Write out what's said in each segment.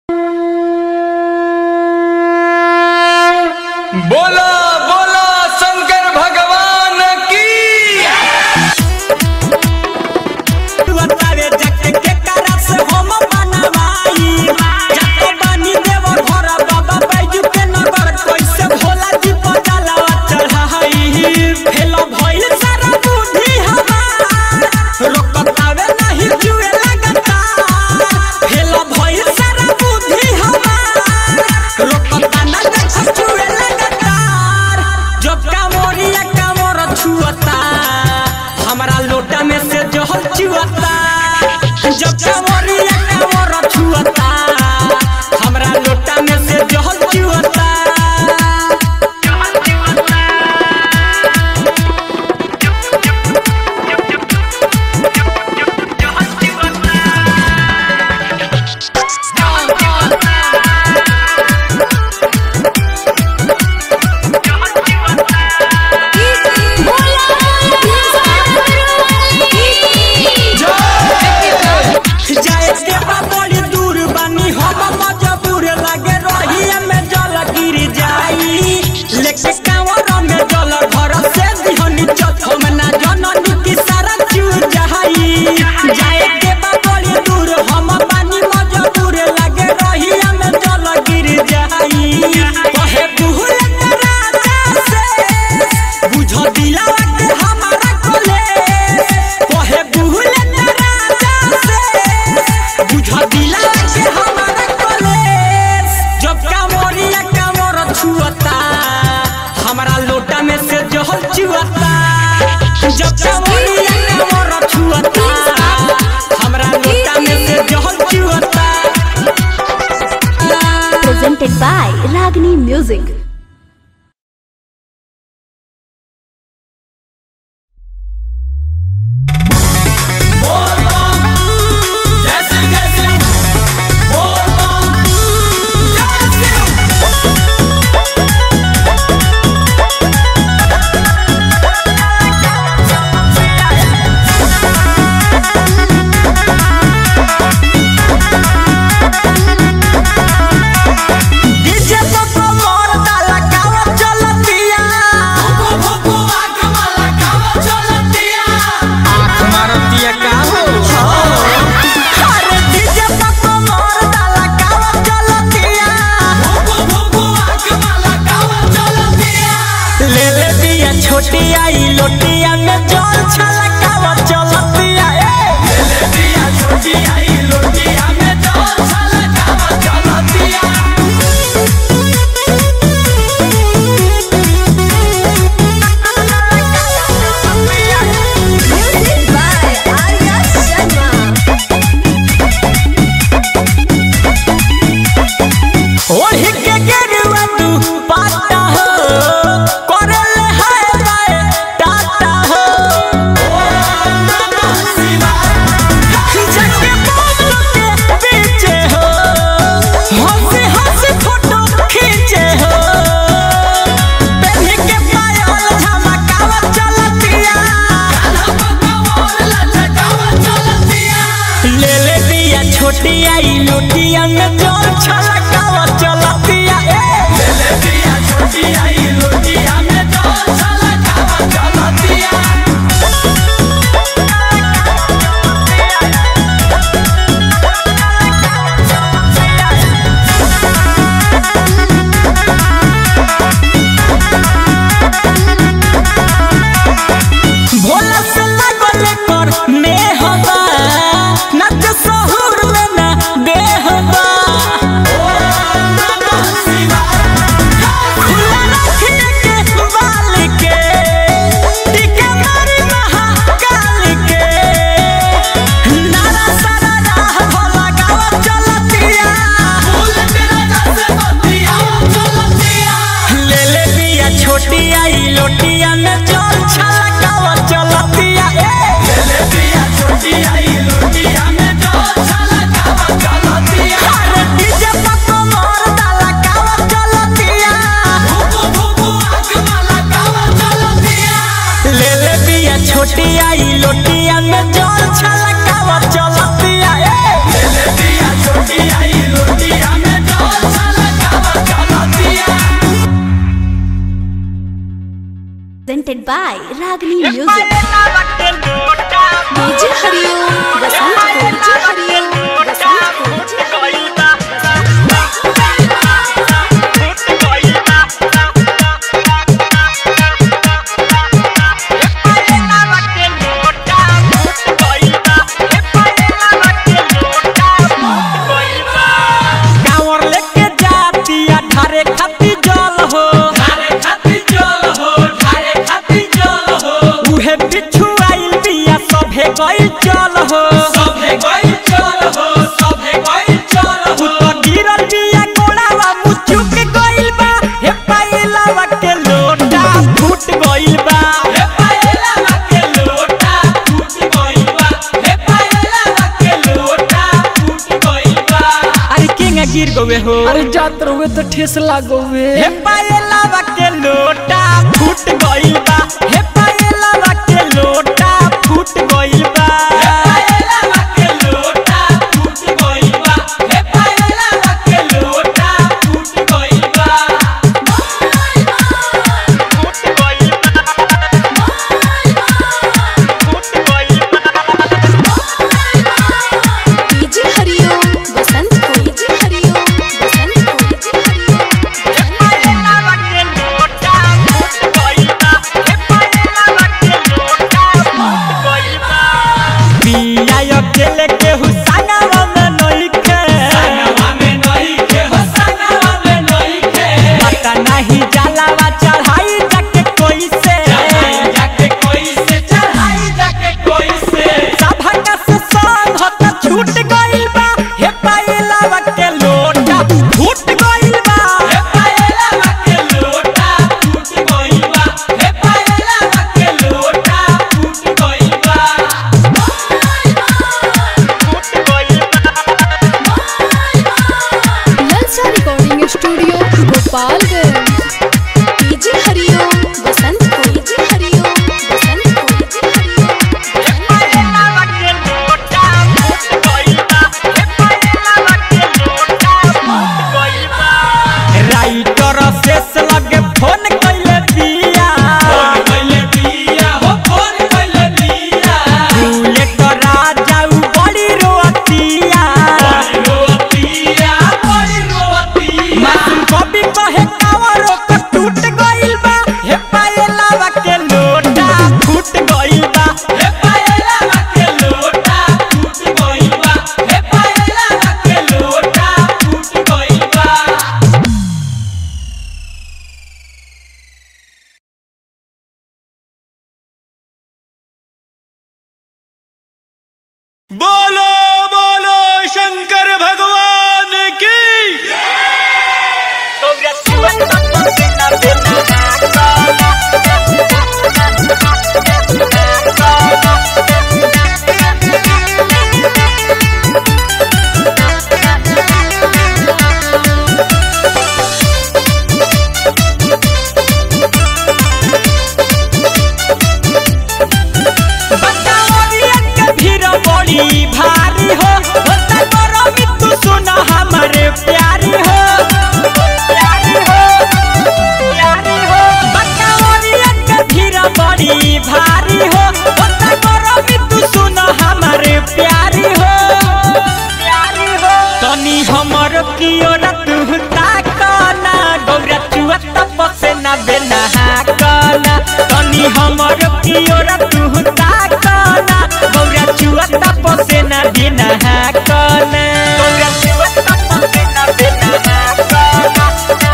बोला बोला शंकर भगवान की बतावे जके के करा से हम बनवाई जके बनी देव घर बाबा बैजू के नगर कैसे भोला जी पटाला चढ़ाई फेल भइल सारा बुद्धि हमार रोकतावे नहीं जुए लगता फेल भइल सारा बुद्धि हमार रोकता ना देख जुए लगता जब कामोरिया कामोर छुअता हमरा लोटा में से जहल चुअता जब कामोरिया कामोर छुअता हमरा लोटा में से जहल चुअता जाए के बा बड़ी दूर बानी हम मजबूर लागे रहिए में जल गिर जाई लेके कांवर में जल घर से दिहनी चत हम ना जननी की सारा चू जाई जाए के बा बड़ी दूर हम बानी मजबूर लागे रहिए में जल गिर जाई कहे भूल राजा से बुझ दिला के हमारा कोले कहे भूल राजा से बुझ दिला के हमारा कॉलेज जब कामोरिया कामोर छुअता हमारा लोटा में से जहल चुअता जब कामोरिया कामोर छुअता हमारा लोटा में से जहल चुअता presented by Ragini Music. DJ तो कमर डाला कावा चलतिया आँख मारतिया का हो अरे डीजे तो कमर डाला कावा चलतिया ले ले दिया छोटी आई लोटिया में जल छलकावा चलतिया ए Music by Arya Sharma. ओढ़ी के गेरुआ तू पाता हो करल है बाय टाटा हो जके बाबू के पीछे हो हंसी हंसी फोटो खींचे हो पहन के पायल झमकावा चलतिया ले ले दिया छोटी आई लोटिया में जोर छलकावा चलतिया ए भोला से लागल कर नेहबा नच सहुर में ना देहबा गइल चल हो सभे गइल चल हो सभे गइल चल तू तो गिरल बिया कोड़ावा मुचुक गइल बा हे पायलावा के लोटा फूट गइल बा हे पायलावा के लोटा टूट गइल बा हे पायलावा के लोटा टूट गइल बा अरे केंगा गिर गवे हो अरे जात रहुए तो ठेस लागोवे हे पायलावा के लोटा फूट गइल बा हे पायलावा के लोटा फूट गइल बा हे पायलावा के लोटा टूट गइल बा हे पायलावा के लोटा टूट गइल बा फूट गइल बा फूट गइल बा डीजे हरिओम बसंत को डीजे हरिओम बसंत को डीजे हरिओम पायलावा के लोटा फूट गइल बा हे पायलावा के लोटा फूट गइल बा पिया अकेले के हुसनावा में नइखे संगवा में नहीं के हो संगवा में नहीं के पता नहीं जलावा चढ़ाई जाके कोई से चढ़ाई जाके कोई से चढ़ाई जाके कोई से सभक से संग होत छूट गइल बा हे पायलावा के लोटा फूट गइल बा हे पायलावा के लोटा टूट गइल बा हे पायलावा के लोटा टूट गइल बा फूट गइल बा Lalcha recording studio Gopalganj DJ Hariom Basant को डीजे हरिओम बसंत को डीजे हरिओम पायलावा के लोटा फूट गइल बा हे पायलावा के लोटा फूट गइल बा राइटर शेष लगे फोन कइले बिया फोन कइले बिया हो फोन कइले बिया भूले तो राजा उ बड़ी रोतिया बड़ी रोतिया बड़ी रोतिया मासूम कभी कहे कावरो को टूट गइल बा हे पायलावा के लोटा फूट गइल बा हे पायलावा के लोटा टूट गइल बा हे पायलावा के लोटा टूट गइल बा बोलो बोलो शंकर भगवान की बतावलिया के भीड़ बड़ी भारी हो होता करमी तू सुन हमारे प्यारी हो प्यारी हो प्यारी हो बतावलिया के भीड़ बड़ी भारी हो होता करमी तू सुन हमारे प्यारी हो प्यारी हो तनी हमर की ओर तू ताकना गौरा चुआ तपसे ना बेना हाकना तनी हमर की ओर तू ताकना गौरा चुआ तपसे ना बेना हाकना गौरा चुआ तपसे ना बेना हाकना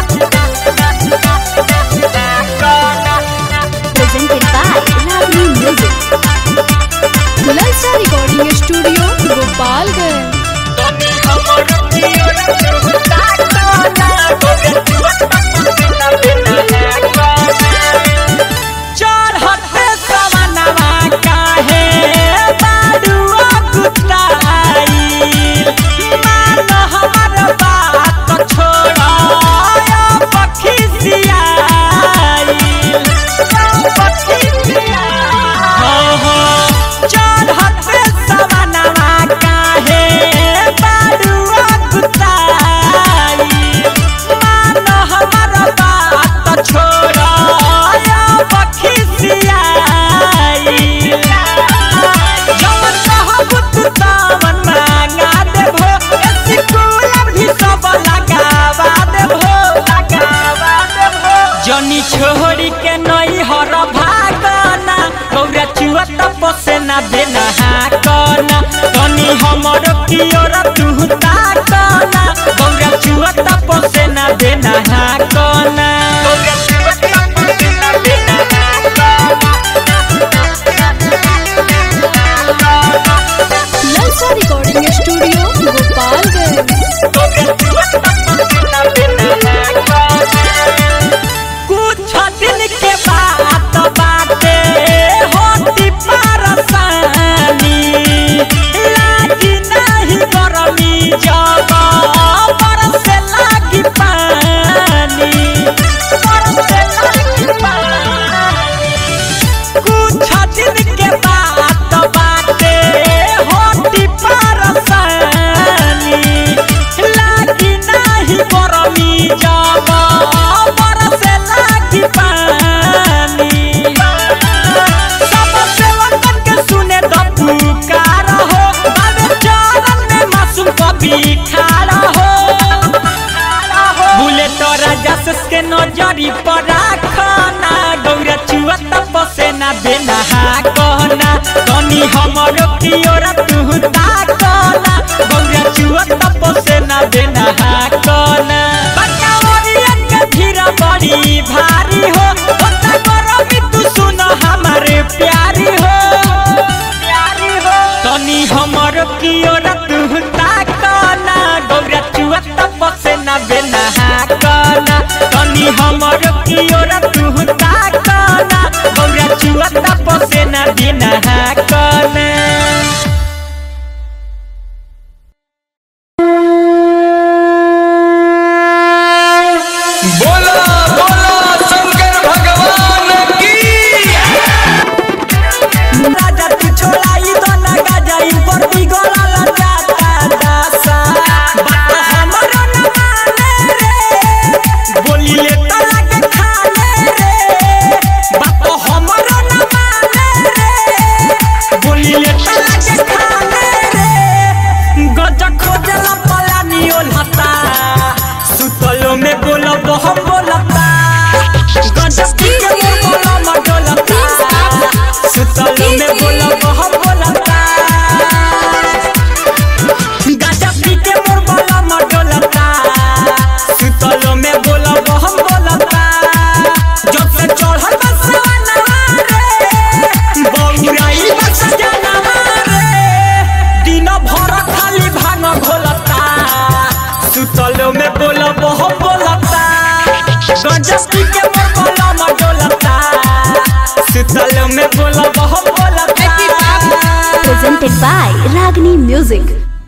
presented by Lovely Music Lalcha recording studio Gopalganj तनी हमर की ओर तू ताकना गौरा चुआ तपसे ना बेना हाकना चढ़ते सवनवा काहे बाडुआ कुताई मान हमर बात छोड़ पखी सियाई पखी चढ़ते सवनवा काहे बाडुआ कुताई मान हमर बात छोड़ पखी सियाई जवन कहब तू तवन मांगा देबो स्कूल भी सब लगावा देबो लगावा देबो जनी छोड़ी के नई हर भागना गौरा चुआ तपसे ना देना हाकना तनी हमर की ओर तू ताकना गौरा चुआ तपसे ना देना हाकना गौरा चुआ तपसे ना देना हाकना पुकार हो बाबे चरण में मासूम कभी खाड़ा हो बुलेट राजा के नजरी पर राखना गौरा चुआ तपसे ना बेना कहना तनी हमरो की ओर तू ताकना गौरा चुआ तपसे ना बेना कहना बकावरिया के भीड़ बड़ी भारी हो ओता करो भी तू सुन हमारे प्यारी हो प्यारी हो तनी हमरो की ओर तू ताकना गौरा चुआ तपसे ना बेना कहना तनी हमरो की ओर तू ताकना गौरा चुआ तपसे ना बिना कहना बोला बोला शंकर भगवान की राजा तू छोड़ाई तो ना गाजाई पर बिगड़ा ला जाता दासा बात हमरो न माने रे बोली ले तो लगे खाने रे बात हमरो न माने रे बोली ले तो लगे खाने रे गज खोजला पलानी ओलता सुतलो में बोलो हम बोलता गज के मोर बोलो मडोलता सुतलो में बोलो हम बोलता गाजा पी के मोर बोलो मडोलता सुतलो में बोलो हम बोलता जब से चढ़ल बसवाना रे बौराई बस जानवा रे दिन भर खाली भांग घोलता सुतलो में बोलो हम बोलता गजस्ती के मोर बोलो मडोलता सुतलो में बोलो हम बोलता presented by Ragini Music.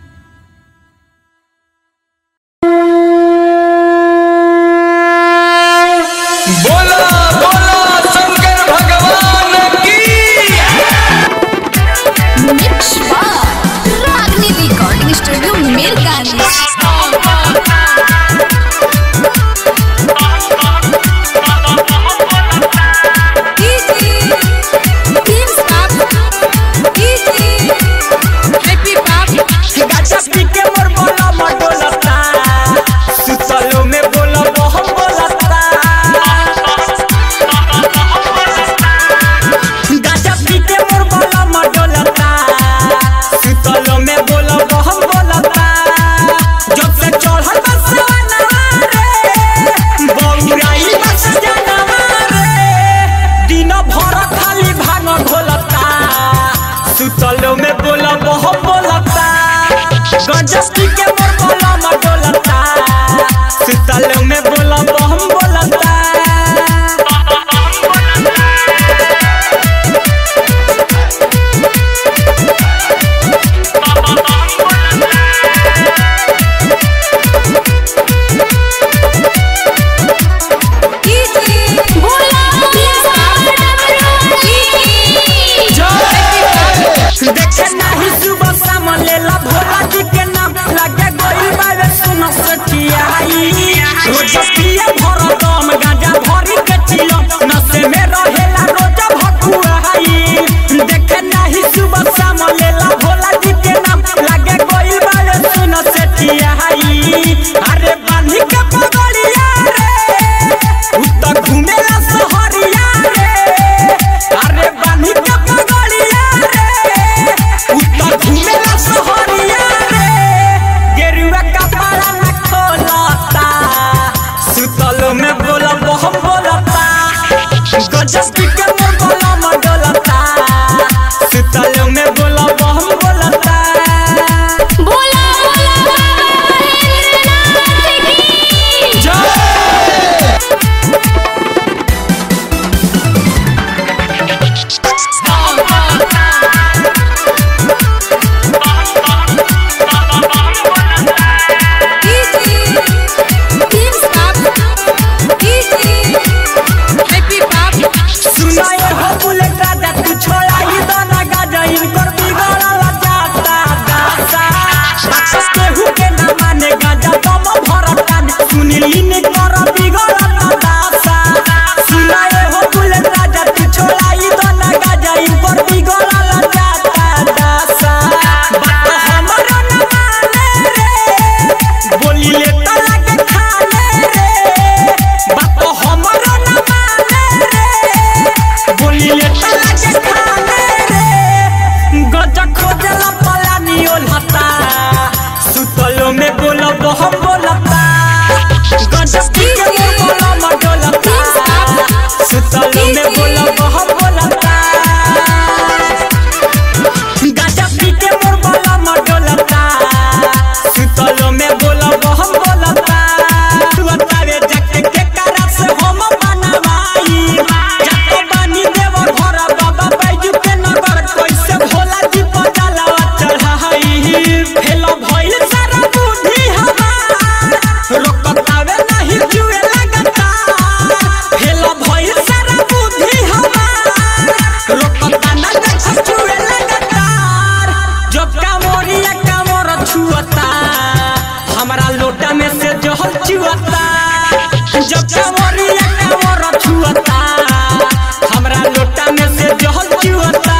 बोला बोला शंकर भगवान की Mix by Ragini Recording Studio, Mirgani. गाजा पी के मोर बोलो मडोलता सुतलो में बोलो हम बोलता गाजा पी के मोर बोलो मडोलता सुतलो में बोलो हम बोलता जब से चढ़ल बसवाना रे बौराई बस जानवा रे दिन भर खाली भांग घोलता सुतलो में बोलो हम बोलता गजस्ती के मोर बोलो मडोलता सुतलो में बोलो हम बोलता देखे नाही सुबह शाम लेला भोला जी के नाम लगे गोई बाबे सुनो सचियाई रोज पिए भर दम गांजा भरी के चिलो नशे में रहेला रोज भकुआई देखे नाही सुबह शाम लेला भोला जी के नाम लगे गोई बाबे सुनो सचियाई अरे बांधी के पगड़िया रे उत घूमेला सहरिया रे अरे बांधी के पगड़िया रे उत घूमेला सहरिया रे गेरुआ कपड़ा न खोलता सुतलो में बोला हम बोलता गजस्ती के मोर बोला मडोलता सुतलो में बोला हम बोलता सुनाए हो बुलेट राजा तू छोड़ाई दाना गाजा इनकर बिगड़ल जाता दासा राक्षस केहू के न माने गाजा दम भरता सुनीली ने कर बिगड़ल दासा सुनाए हो बुलेट राजा तू छोड़ाई दाना गाजा इनकर बिगड़ल जाता दासा जब कांवरिया कांवर छुअता हमरा लोटा में से जहल चुअता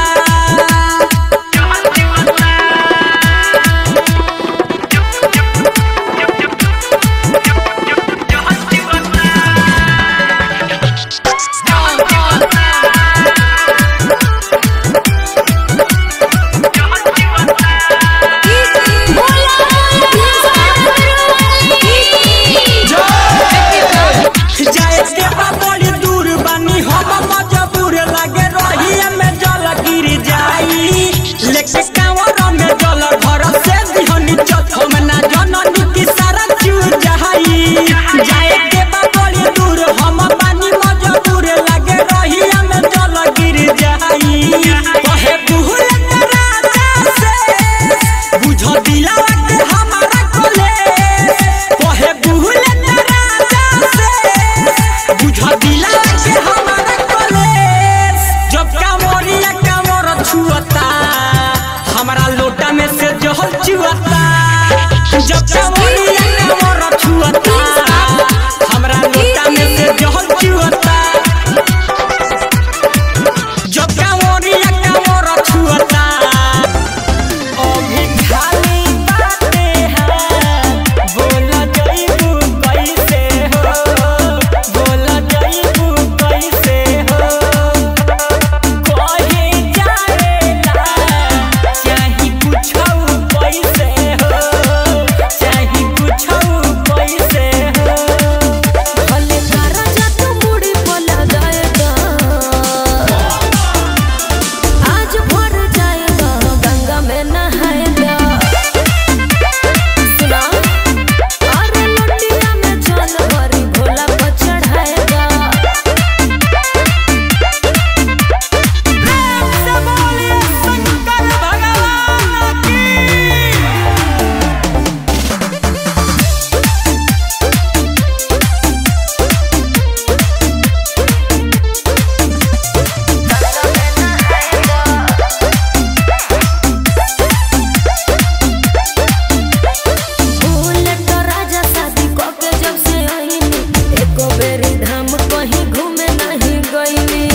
जाए के बा बड़ी दूर बानी हम मजबूर लागे रहिया में जल गिर जाई लेके कांवर में जल घर से दिहनी चथम ना जननी की सारा चू जाई जाए के बा बड़ी दूर हम बानी मजबूर लागे रहिया में जल गिर जाई कहे बुहल राजा से बुझ दिला के हमारा कोले कहे बुहल राजा से बुझ दिला के हमारा कॉलेज जब कांवरिया कांवर छुअता हमारा लोटा में से जहल चुअता जब कांवरिया कांवर छुअता हमारा लोटा में से जहल चुअता जब कांवरिया कांवर छुअता अभी खाली बातें हैं बोला जइबू कैसे हो बोला जइबू कैसे हो कहे जाएला चाही कुछौ कैसे हो चाही कुछौ कैसे हो भले तारा जा तू मुड़ी बोला जाएगा आज भर जाएगा गंगा में नहाएगा सुना अरे लोटिया में जल भरी भोला को चढ़ाएगा प्रेम से बोलिए शंकर भगवान की फूल तो राजा शादी को के जब से आईनी एको बेरी धाम कहीं घूमे नहीं गईनी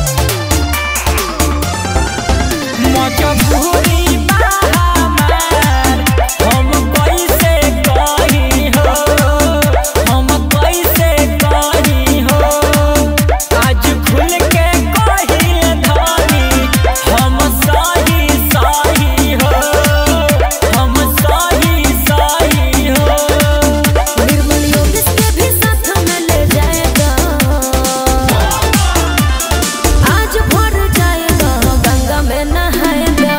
मजबूरी बा हमार हम कैसे कही हो हम कैसे कही हो आज खुल के कही धनी हम सही सही हो हम सही सही हो निर्मल योगेश के भी साथ में ले जाएगा आज भर जाएगा गंगा में नहाएगा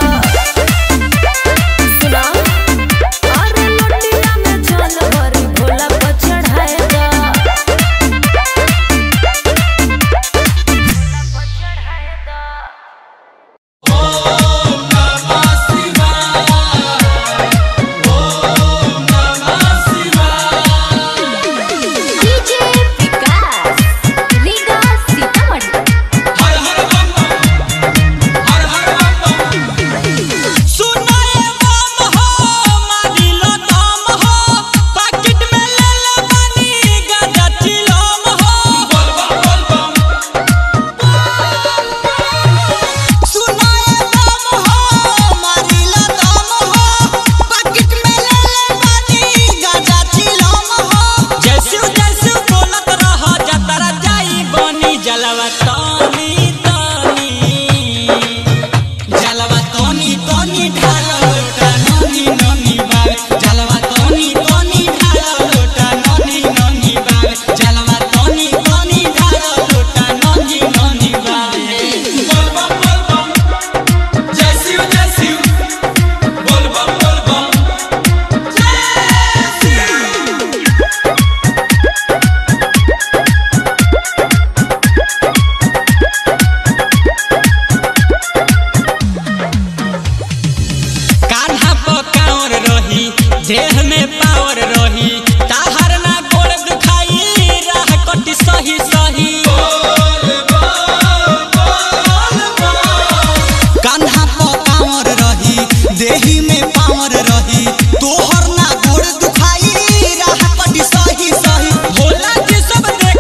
सुना अरे लोटिया में जल भरी भोला को चढ़ाएगा डीजे विकास रीगा सीतामढ़ी हर हर बम बम हर हर बम बम सुनाए बम हो मारिलो दम हो पैकेट में ले ले बानी गाजा चिलम हो बोल बम बोल बम सुनाए बम हो मारिलो दम हो पैकेट में ले ले बानी गाजा चिलम हो जैसे जैसे बोलत रह जतरा जाई बनी जलवा तानी तानी जलवा तोनी तोनी ढालो लोटा नोनी नोनी बाग जलवा तोनी तोनी ढालो लोटा नोनी नोनी बाग जलवा तोनी तोनी ढालो लोटा नोनी नोनी बाग बोल बम बोल बम जय शिव जय शिव बोल बम बोल बम जय शिव कान्हा पर कांवर रही देह में पावर रही ताहर ना गोड़ दुखाई राह कटी सही सही कान्हा पर कांवर रही देही में पावर रही तोहर ना गोड़ दुखाई राह कटी सही सही भोला जी सब देख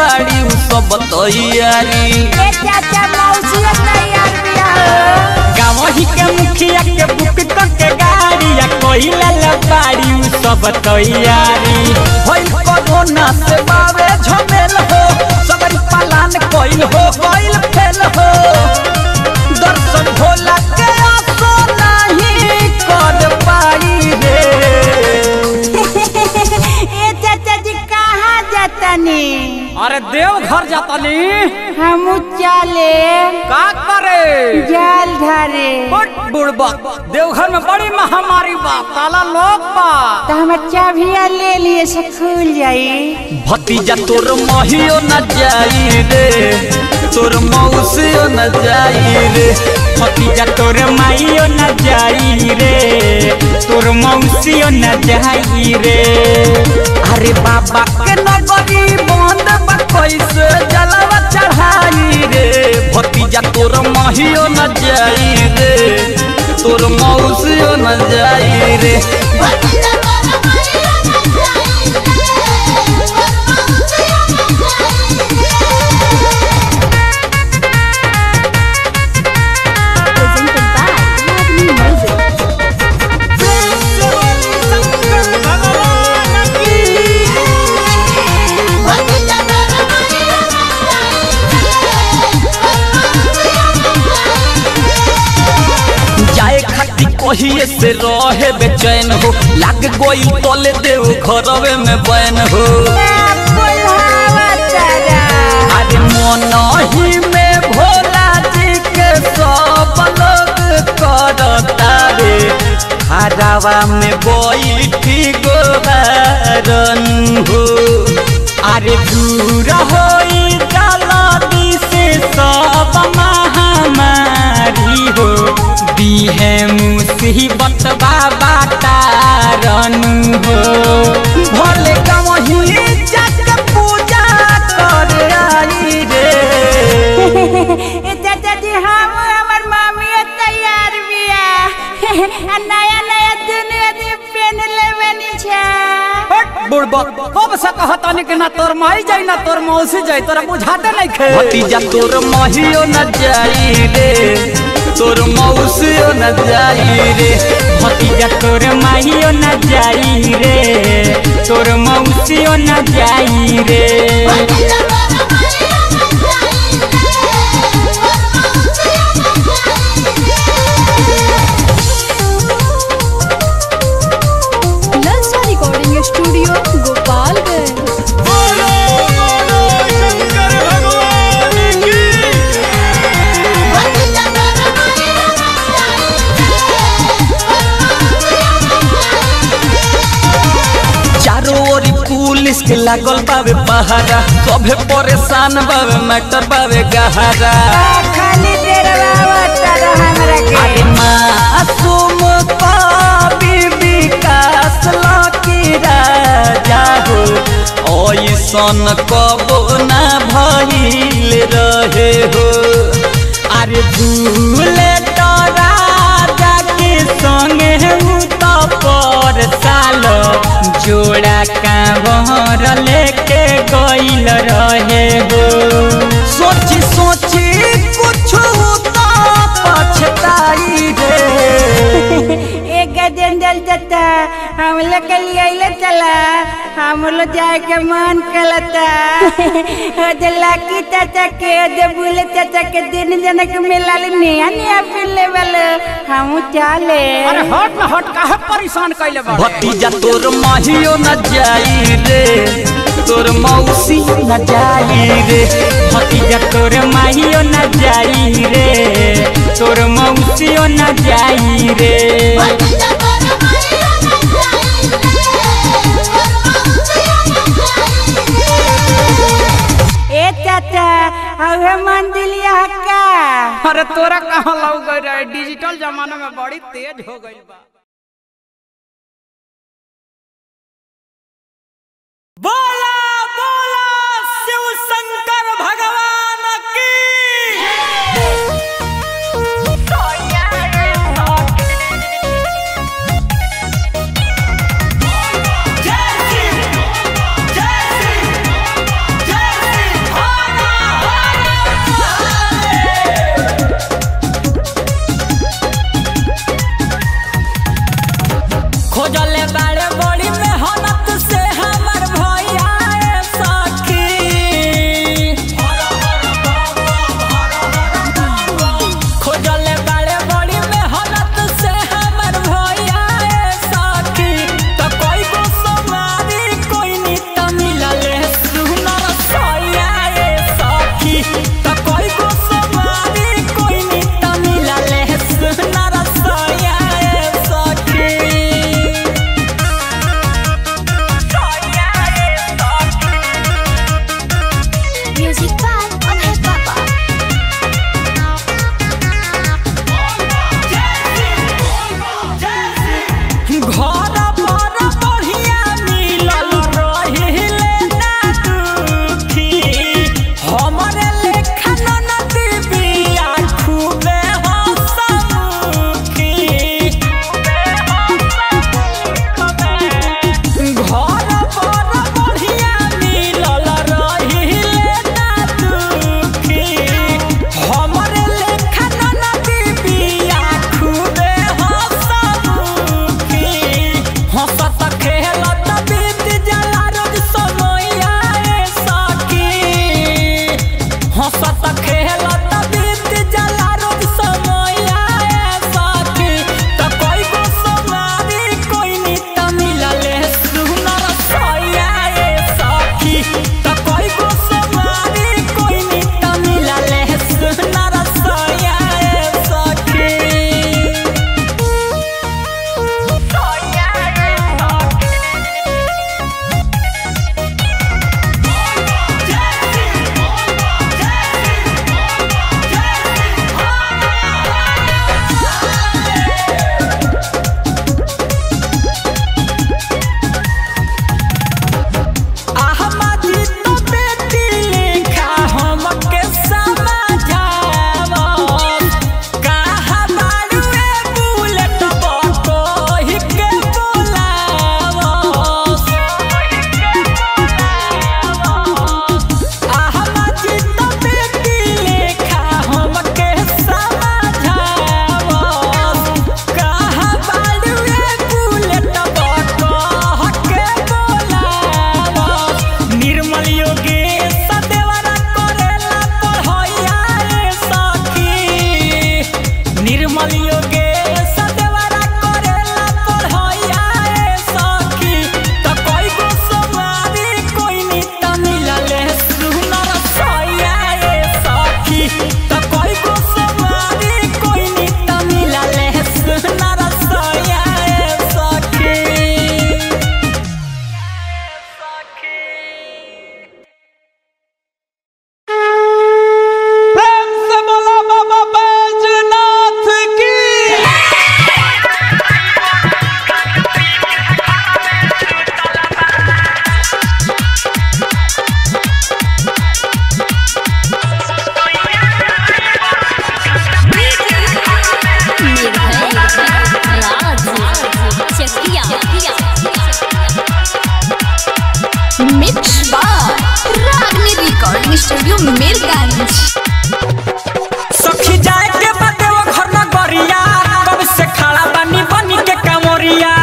बाड़ी उ सब तैयारी चाचा मौसी तैयार बिया गावही के मुखिया के बुक करके गाड़ी या कोइला लबाड़ी उ सब तैयारी भइल कोरोना से बावे झमेल हो सबरी पालन कइल हो गइल फेल हो दर्शन भोला के आसो नहीं कर पाई रे ए चाचा जी कहाँ जातनी अरे देव घर जाता नी हम चले का करे जाल धरे बट बुड़बा देवघर में बड़ी महामारी बा ताला लोग बा तो हम चाबिया ले लिए से खुल जाई भतीजा तोर महियो न जाई रे तोर मौसियो न जाई रे भतीजा तोर माइयो न जाई रे तोर मौसियो न जाई रे अरे बाबा के नगरी बंद बा कैसे जलवा चढ़ाई रे भतीजा तोर महियो न जाई रे तोर मौसियो न जाई रे presented by Ragni Music. जाए खाती कहिए से रहे बेचैन हो लाग गोई तले देव घरवे में बैन हो अरे मन ही में भोला जी के सब लोग करता रे हरावा में बैठी गोबारन हो अरे दूर होई जलदी से सब महामारी हो बीहे मुसीबत बाबा तारन हो भले कहीं जाके पूजा कर आई रे ए चाचा जी हम हमर मामी तैयार बिया आ नया नया दुनिया दी पेन लेवनी छा बट बुड़बा कब से कहता नी कि ना तोर माई जाई ना तोर मौसी जाई तोरा बुझाते नहीं खे भतीजा तोर महियो न जाई रे तोर मौसियो न जाई रे भतीजा तोर माइयो न जाई रे तोर मौसियो न जाई रे ललचा रिकॉर्डिंग स्टूडियो गोपालगंज चारों ओरी पुलिस के लागल बावे पहारा सभे परेशान बावे मैटर बावे गहरा खाली देरवा तर हमरा के अरे मासूम पापी विकास लकी राजा हो ऐसन कबो ना भइल रहे हो अरे भूले तो राजा के संगे हूँ तो पर साल जोड़ा कांवर लेके गइल रहे हो सोची सोची कुछ तो पछताई रे एक गजेंद्र चाचा हम लोग के लिए अइले चला हम लोग जाए के मन कलता ओ जे लाकी चाचा के ओ जे बुले चाचा के दिन जन के मिला ले नया नया पिले वाले हम चले अरे हट ना हट काहे परेशान कैले बा भतीजा तोर माहियो न जाई रे तोर मौसी न जाई रे भतीजा तोर माहियो न जाई रे तोर मौसियो न जाई रे ए चाचा हवे मंदिर यहाँ का अरे तोरा कहाँ लग गई रे डिजिटल जमाना में बड़ी तेज हो गई बा बोला बोला शिव शंकर भगवान की जय श्री जय श्री जय श्री निर्मल योगेश देवरा करेला पढ़ैया ए सखी त कोई को समारी कोई नी त मिलले सुनर सैया ए सखी त कोई को समारी कोई नी त मिलले सुनर सैया ए सखी प्रेम से बोला बाबा बैजनाथ की मिक्स बार रागनी रिकॉर्डिंग स्टूडियो मीरगंज सखी जाए के बाटे वो घर न गरिया कब से खड़ा बनी बनी के कामोरिया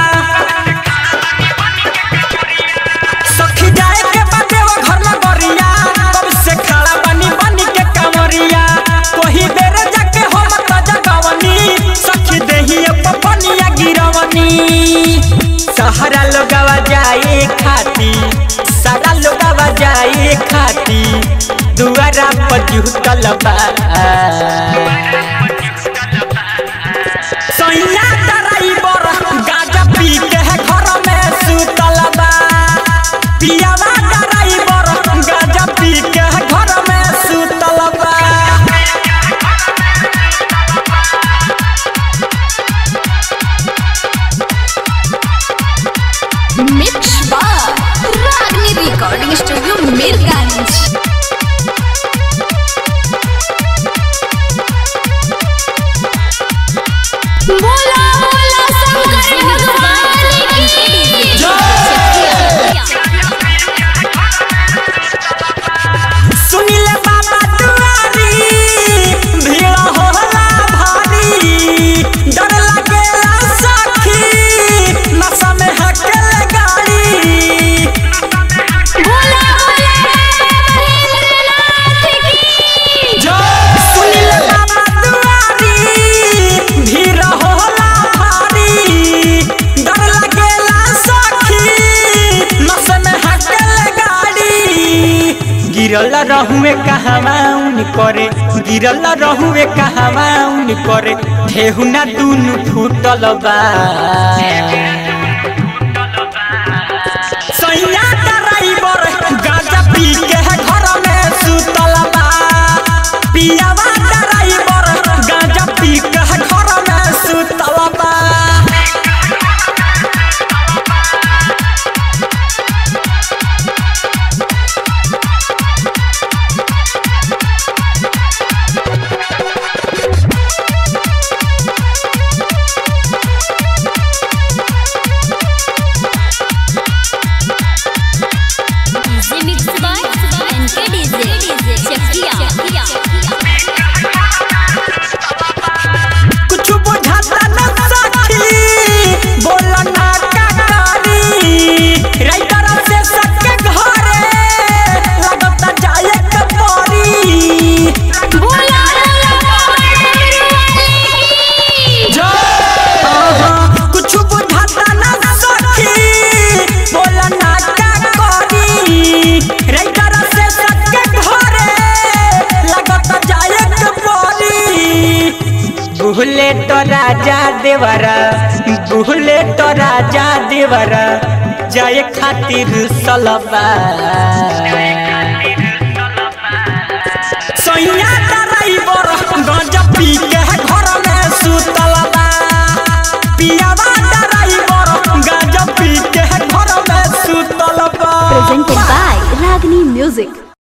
सखी जाए के बाटे वो घर न गरिया कब से खड़ा बनी बनी के कामोरिया कोही बेर जाके हम त जगवनी सखी देही पपनिया गिरवनी सहारा लोगवा जाए खाती सारा लोगवा जाए खाती दुआरा पर जुटल बा सैया ड्राइवर गाजा पी के घर में सुतल बा पियावा ड्राइवर गाजा पी के घर में सुतल बा मिक्स बार रागनी रिकॉर्डिंग स्टूडियो मीरगंज बोला बोला शंकर भगवान की सुनिले बाबा दुआरी भीड़ होला भारी डर लागेला सखी नशा में हकेल गाड़ी बोला बोला सुनिले बाबा दुआरी भीड़ होला भारी डर लागेला सखी नशा में हकेल गाड़ी गिरल रहुए कहवाउन करे गिरल रहुए कहवाउन करे ठेहुना दुनु फूटल बा सैया ड्राइवर गाजा पी के घर में सुतल बा पियावा ड्राइवर गाजा पी के घर में सुतल बा mix by NK DJ Chakia कुछ बुझाता न सखी बोल ना का करी राइटर से सके घरे लगता जाए के परी बोला कुछ बुझाता न सखी बोल ना का करी राइटर से सके घरे लगता जाए के परी बुहले तो राजा देवरा बुहले तो राजा देवरा जाए खातिर सलबा सैया ड्राइवर गंजा पी के घर में सुतल बा पियावा ड्राइवर गंजा पी के घर में सुतल बा presented by Ragni Music.